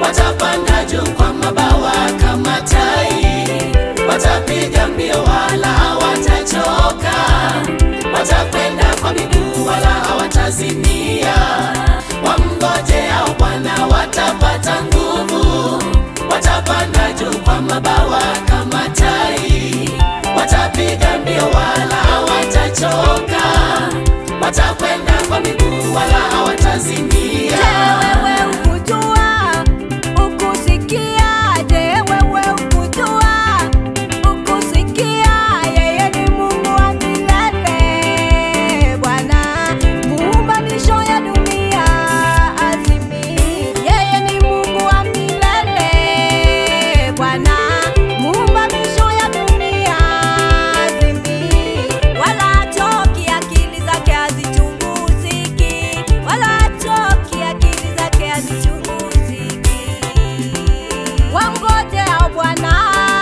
watapanda juu kwa mabawa kama tai, watapiga mbio wala hawatachoka, watakwenda kwa miguu wala hawatazimia. Wamngojeao Bwana watapata nguvu, watapanda juu kwa mabawa kama tai, watapiga mbio wala hawatachoka, watakwenda kwa miguu wala hawatazimia. wewe ukujua ukusikia je wewe ukujua ukusikia yeye ni mungu wa milele bwana muumba misho ya dunia azimi yeye ni mungu wa milele bwana muumba misho ya dunia azimi wala choki akili zake hazichunguziki wala choki akili zake hazichunguziki wamgojeao bwana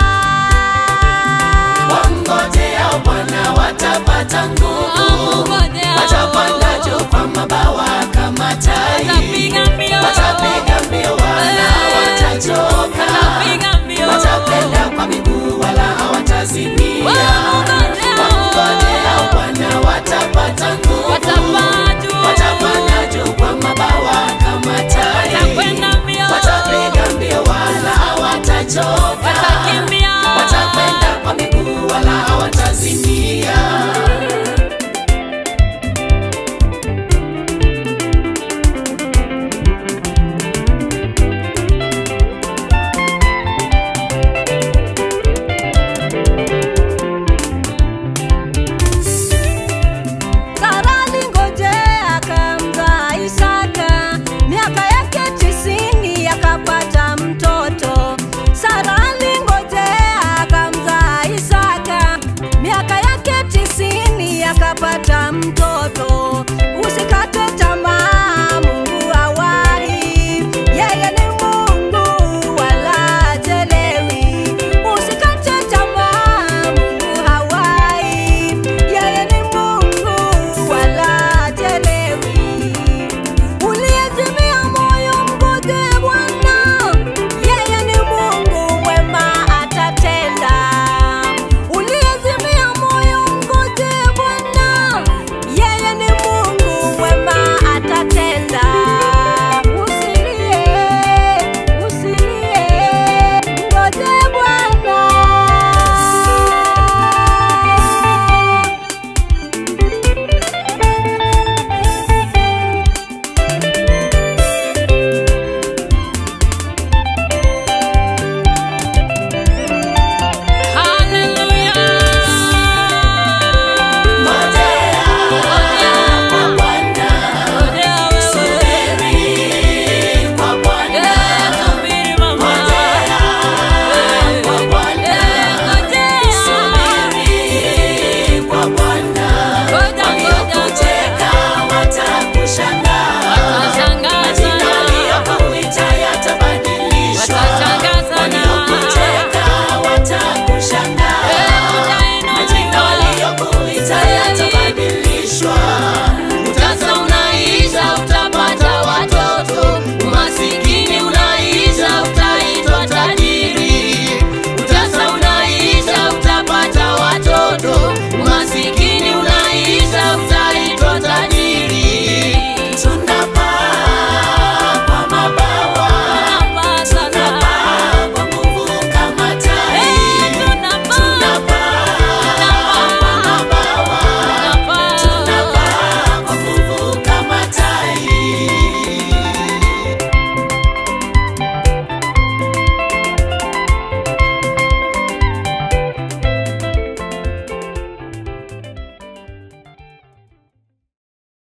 Wamngojeao Bwana watapata nguvu, Wamngojeao. watapanda juu kwa mabawa kama tai, Watapiga mbio. watapiga mbio wala hawatachoka, Watapiga mbio. watakwenda kwa miguu wala hawatazimia. Wamngojeao